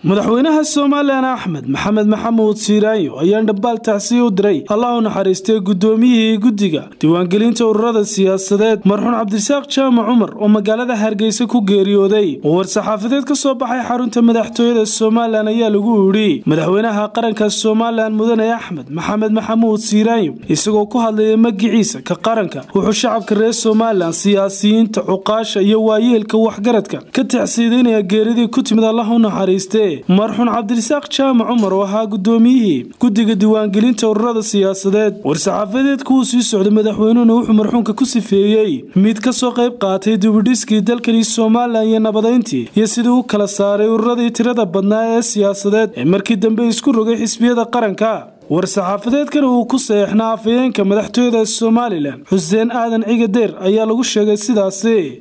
madaxweynaha somalilan axmed maxamed maxamuud siiraayo ayaa dhambaal tacsiya u diray allah u naxariistay gudoomiyihii guddiga diiwaangelinta ururada siyaasadeed marxuun cabdirasaaq jaamac cumar oo magaalada hargeysa ku geeriyooday oo war-saxaafadeed ka soo baxay xarunta madaxtooyada somalilan ayaa lagu idhi madaxweynaha qaranka somalilan mudane axmed maxamed maxamuud siiraayo isagoo ku hadlaya magiciisa ka qaranka wuxuu shacabka reer somalilan siyaasiyiinta cuqaasha iyo waayeelka waxgaradka ka tacsiidaynaya geeridii ku timid allah u naxariiste marxuun cabdirasaaq jaamac cumar oo ahaa gudoomiyihii guddiga diiwaangelinta ururada siyaasadeed war-saxaafadeedka uu sii socday madaxweynuhuna wuxuu marxuunka ku sifeeyey mid ka soo qayb qaatay dibidhiskii dalkani somalilan iyo nabadayntii iyo sidii u kala saaray ururadii tirada badnaa ee siyaasadeed ee markii dambe isku rogay xisbiyada qaranka war-saxaafadeedkana uu ku saxeexnaa afayeenka madaxtooyada somalilan xuseen aadan cigadeer ayaa lagu sheegay sidaasi